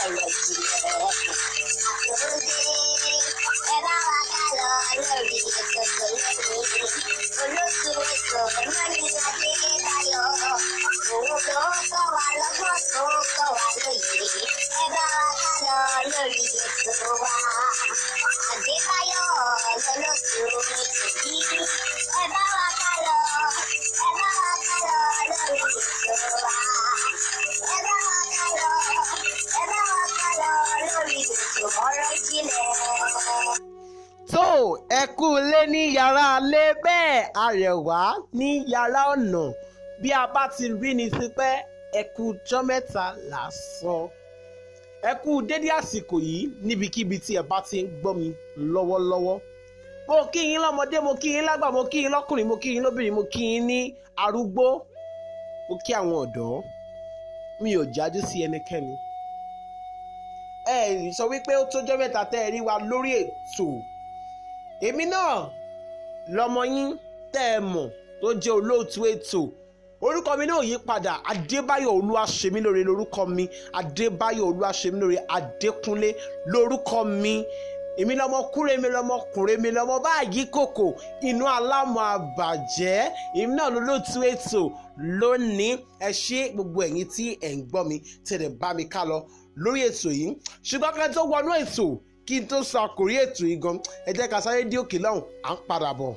ṣẹlẹ̀ jùlọ. Àtúndé ẹ bá wa ká lọ lórí ètò tó lónìí. Olóṣù ètò lónìí Adébáyọ̀. Òun ló kọ́ wa lọ́gbọ́n tó kọ́ wa lóye. Ẹ bá wa ká lọ lórí ètò wa. Adébáyọ̀ lọ́lọ́sù ètò yìí. Ẹ bá wa ká lọ. Ẹ bá wa ká lọ lórí ètò wa. Ẹ bá wa ká lọ. Ẹ bá wa ká lọ lórí ètò ọ̀rọ̀ ìjìnlẹ̀. tó ẹ kú lé ní yàrá lé bẹ́ẹ̀ arẹwà ní yàrá ọ̀nà bí a bá ti rí ni sí pé ẹ kú jọ́ mẹ́ta là á sọ ẹ kú dédé àsìkò yìí níbikíbi tí ẹ bá ti ń gbọ́ mi lọ́wọ́lọ́wọ́ mo kí yín lọ́mọdé mo kí yín lágbà mo kí yín lọ́kùnrin mo kí yín lóbìnrin mo kí yín ní arúgbó mo kí àwọn ọ̀dọ́ mi ò jájú sí ẹnikẹ́ni ẹ sọ wípé ó tójọ́ mẹ́ta tẹ́ ẹ rí wa lórí ètò èmi náà lọmọ yín tẹ́ ẹ mọ̀ tó jẹ́ olóòtú ètò orúkọ mi náà yí padà adébáyọ̀ olúwaṣemílóore lórúkọ mi adébáyọ̀ olúwaṣemílóore adékúnlé lórúkọ mi èmi lọmọ kúrè mi lọmọ kùnrin mi lọmọ báyìí kòkò inú alámọ̀ àbàjẹ́ èmi náà lólóòtú ètò lónìí ẹ ṣé gbogbo ẹ̀yin tí ẹ̀ ń gbọ́ mi tẹ̀lé bá mi ká lọ lórí ètò yìí ṣùgbọ́n kí n tó wọnú ètò kí n tó sọ àkòrí ètò yìí gan ẹ jẹ́ ká sáré dí òkè lọ́hùn à ń padà bọ̀.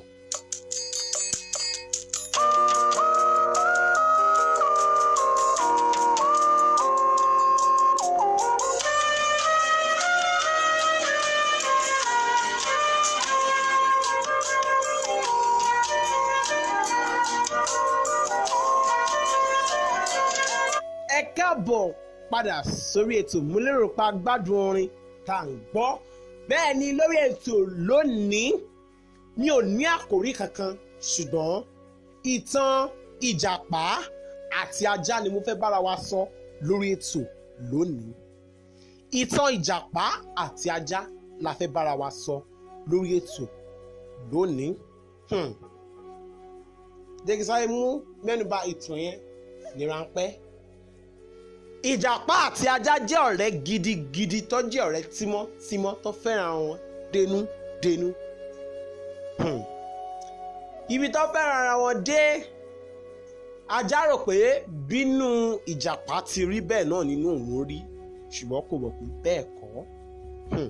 ẹ káàbọ̀ padà sórí ètò mo lérò pa gbádùn orin tá à ń gbọ́ bẹ́ẹ̀ ni lórí ètò lónìí mi ò ní àkòrí kankan ṣùgbọ́n ìtàn ìjàpá àti ajá ni mo fẹ́ bára wa sọ lórí ètò lónìí ìtàn ìjàpá àti ajá la fẹ́ bára wa sọ lórí ètò lónìí Hmm. jẹ́ kí n sáré mú mẹ́nuba ìtàn yẹn ní ráńpẹ́ ìjàpá àti ajá jẹ́ ọ̀rẹ́ gidigidi tó jẹ́ ọ̀rẹ́ tímọ́tímọ́ tó fẹ́ràn wọn dénúdénú. Hmm. ibi tó fẹ́ràn ara wọn dé ajá rò pé bínú ìjàpá ti rí bẹ́ẹ̀ náà nínú òun rí ṣùgbọ́n kò mọ̀ pé bẹ́ẹ̀ kọ́. Hmm.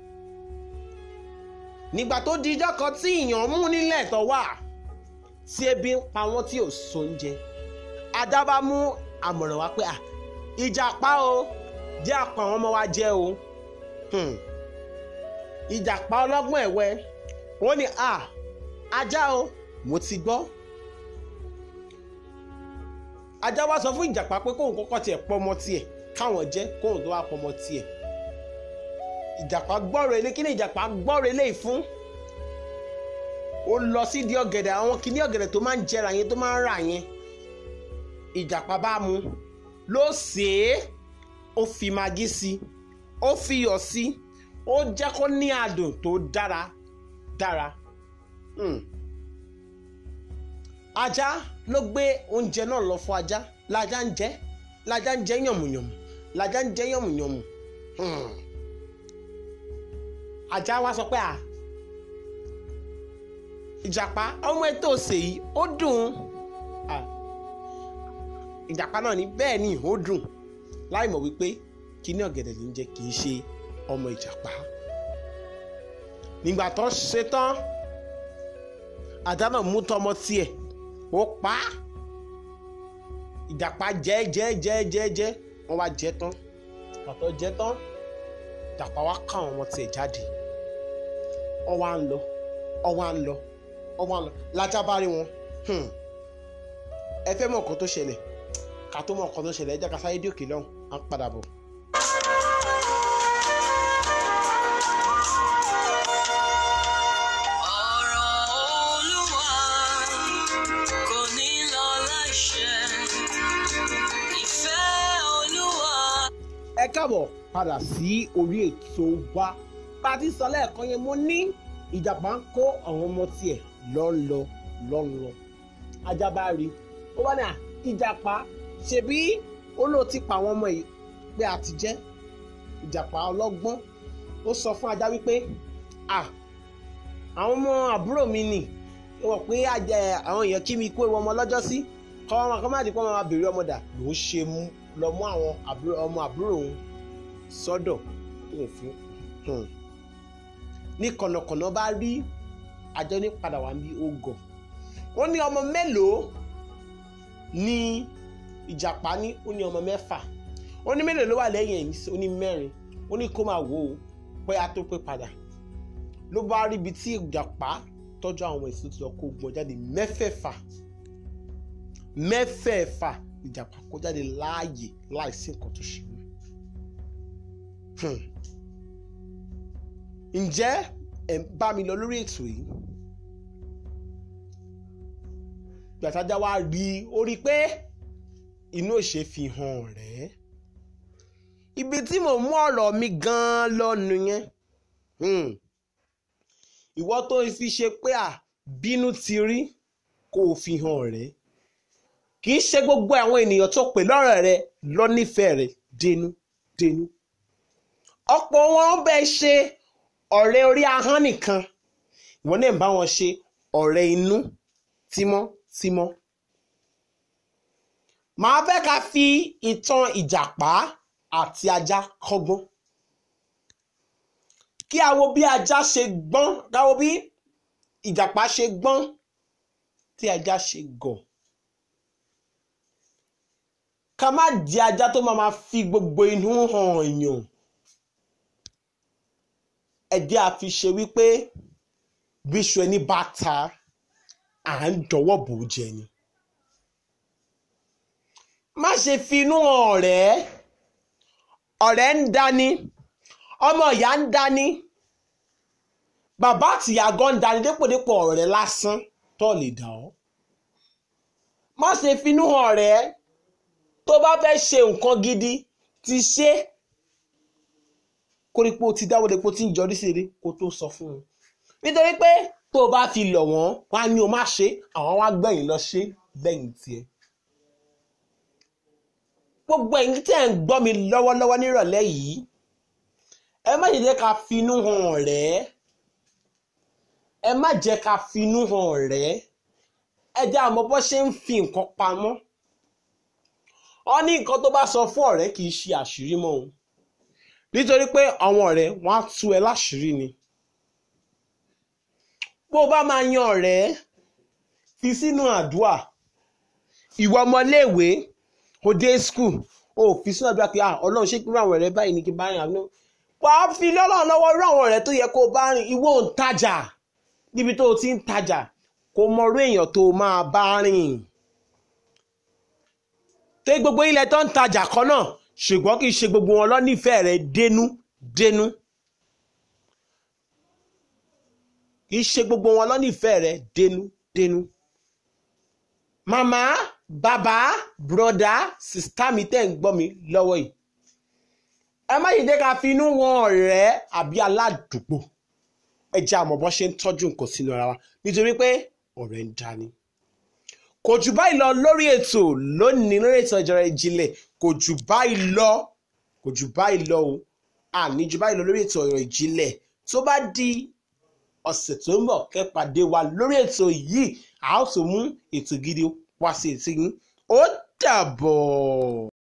nígbà tó di ijọ́ kan tí ìyàn mú nílẹ̀ tó wà tí ebi ń pa wọ́n tí ò sóúnjẹ ajá bá mú àmọ̀ràn wá pé à ìjàpá o jẹ́ àpò àwọn ọmọ wa jẹ́ o Hmm. ìjàpá ọlọ́gbọ́n ẹ̀wẹ́ wọ́n ní à ajá o mo ti gbọ́ ajá wá sọ fún ìjàpá pé kóun kọ́kọ́ tiẹ̀ pọ́mọ tiẹ̀ káwọn jẹ́ kóun tó wá pọ́mọ tiẹ̀ ìjàpá gbọ́rọ̀ ilé kí ni ìjàpá gbọ́rọ̀ ilé fún ó lọ sí di ọ̀gẹ̀dẹ̀ àwọn kìíní ọ̀gẹ̀dẹ̀ tó máa ń jẹrà yẹn tó máa ń rà yẹn ìjàpá bá mu ló sè é ó fi magí sí i ó fi iyọ̀ sí i ó jẹ́ kó ní adùn tó dára dára Hmm. ajá ló gbé oúnjẹ náà lọ fún ajá lajá ń jẹ lajá ń jẹ yànmùyànmù lajá ń jẹ yànmùyànmù Hmm. ajá wa sọ pé à ìjàpá ọmọ ètò òsè yìí ó dùn ún ìjàpá náà ní bẹ́ẹ̀ ni ó dùn láì mọ̀ wípé kíní ọ̀gẹ̀dẹ̀ ní jẹ́ kì í ṣe ọmọ ìjàpá nígbà tó ṣe tán ajá náà mú tọmọ tiẹ̀ ó pa á ìjàpá jẹ jẹ jẹ jẹ jẹ wọ́n wá jẹ tán pàtó jẹ tán ìjàpá wá ká àwọn ọmọ tiẹ̀ jáde ó wá ń lọ ó wá ń lọ ó wá ń lọ lájà bá rí wọn Hmm. ẹ fẹ́ mọ̀ nǹkan tó ṣẹlẹ̀ ká tó mọ̀ nǹkan tó ṣẹlẹ̀ ẹ jẹ́ ká sáré dé òkè lọ́hùn à ń padà bọ̀. ọ̀rọ̀ olúwa kò ní lọ láìṣẹ ìfẹ́ olúwa. ẹ káàbọ̀ padà sí orí ètò wa bá a ti sọ lẹ́ẹ̀kan yẹn mo ní ìjàpá ń kó àwọn ọmọ tiẹ̀ lọ́nlọ lọ́nlọ ajá bá rí ó wá ní à ìjàpá ṣebí ó lóò ti pa àwọn ọmọ yìí pé a ti jẹ́ ìjàpá ọlọ́gbọ́n ó sọ fún ajá wípé à àwọn ọmọ àbúrò mi nì wọ́n pé àjẹ- àwọn èèyàn kí mi kó ewu ọmọ lọ́jọ́ sí kọ́ ọmọ kan má di pé wọ́n máa béèrè ọmọ dà ló ń ṣe mú lọ mú àwọn àbúrò- ọmọ àbúrò òun sọ́dọ̀ tó ń fún un. ní kọ̀nàkọ̀nà bá rí àjọ ní padà wá bí ó gọ̀ wọ́n ní ọmọ mélòó ní ìjàpá ní ó ní ọmọ mẹ́fà ó ní mélòó ló wà lẹ́yìn ẹ̀yìn ó ní mẹ́rin ó ní kó máa wò ó pé a tó pé padà ló bá rí ibi tí ìjàpá tọ́jú àwọn ọmọ èso tí lọ kó gbọ́n jáde mẹ́fẹ̀ẹ̀fà mẹ́fẹ̀ẹ̀fà ìjàpá kó jáde láàyè láìsí nǹkan tó ṣe wọ́n. Hmm. ǹjẹ́ ẹ̀ ń bá mi lọ lórí ètò yìí gbàtájà wa rí i ó rí i pé inú òṣè fi hàn rẹ̀ ibi tí mò ń mú ọ̀rọ̀ mi gan-an lọ́nu yẹn Hmm. ìwọ tó fi ṣe pé à bínú ti rí kó o fi hàn rẹ̀ kì í ṣe gbogbo àwọn ènìyàn tó pè lọ́rọ̀ rẹ lọ nífẹ̀ẹ́ rẹ dénú dénú ọ̀pọ̀ wọn bẹ́ẹ̀ ṣe ọ̀rẹ́ orí ahọ́n nìkan ìwọ náà ń bá wọn ṣe ọ̀rẹ́ inú tímọ́tímọ́ màá fẹ́ ká fi ìtàn ìjàpá àti ajá kọ́gbọ́n kí a wo bí ajá ṣe gbọ́n ká wo bí ìjàpá ṣe gbọ́n tí ajá ṣe gọ̀ ká má di ajá tó máa ma fi gbogbo inú hàn èèyàn ẹ̀jẹ̀ àfi ṣe wípé bíṣu ẹni bá ta à ń dọwọ́ bò ó jẹ ni má ṣe fi inú hàn ọ̀rẹ́ ọ̀rẹ́ ń dání ọmọ ìyá ń dání bàbá àtìyá gan ń dání dépòdépò ọ̀rẹ́ lásán tó lè dà ọ́ má ṣe fi inú hàn ọ̀rẹ́ tó bá fẹ́ ṣe nǹkan gidi ti ṣe kórípò ti dáwọ́ depo tí ń jọrí sí eré kó tó sọ fún un nítorí pé tó o bá fi lọ̀ wọ́n wá ní o má ṣe àwọn wá gbẹ̀yìn lọ ṣe lẹ́yìn tiẹ̀ gbogbo ẹ̀yin tí ẹ̀ ń gbọ́ mi lọ́wọ́lọ́wọ́ nírọ̀lẹ́ yìí ẹ má jẹ́ ká finú hàn ọ̀rẹ́ ẹ má jẹ́ ká finú hàn ọ̀rẹ́ ẹ jẹ́ àmọ́ bó ṣe ń fi nǹkan pamọ́ wọ́n ní nǹkan tó bá sọ fún ọ̀rẹ́ kì í ṣe àṣírí mọ́ òun nítorí pé àwọn ọ̀rẹ́ wọn á tú ẹ láṣìírí ni bó o bá máa yan ọ̀rẹ́ fi sínú àdúà ìwọ ọmọléèwé o dé skul o fi sínú àdúrà pé ah ọlọ́run ṣé kí irú àwọn ọ̀rẹ́ báyìí ni kí n bá rìn àbúrò wà á fi lọ́lọ́run lọ́wọ́ irú àwọn ọ̀rẹ́ tó yẹ kó o bá rìn ìwọ ò ń tajà níbi tó o ti ń tajà kó o mọ irú èèyàn tó o máa bá rìn tó gbogbo ilẹ̀ tó ń tajà kan náà ṣùgbọ́n kì í ṣe gbogbo wọn lọ nífẹ̀ẹ́ rẹ dénú dénú kì í ṣe gbogbo wọn lọ nífẹ̀ẹ́ rẹ dénú dénú màmá bàbá bùrọ̀dá sìstá mi tẹ́ ń gbọ́ mi lọ́wọ́ yìí ẹ má yìí dé ká fi inú wọn ọ̀rẹ́ àbí aládùúgbò ẹ jẹ́ àmọ́ bọ́ ṣe ń tọ́jú nǹkan sínú ara wa nítorí pé ọ̀rẹ́ ń dání kò jù báyìí lọ lórí ètò lónìí lórí ètò ìjọra ìjìnlẹ̀ kò jù báyìí lọ kò jù báyìí lọ o àní jù báyìí lọ lórí ètò ọ̀rọ̀ ìjìnlẹ̀ tó bá di ọ̀sẹ̀ tó ń bọ̀ kẹ́pàdé wa lórí ètò yìí a ó tún mú ètò gidi wá sí ètò yín ó dàbọ̀.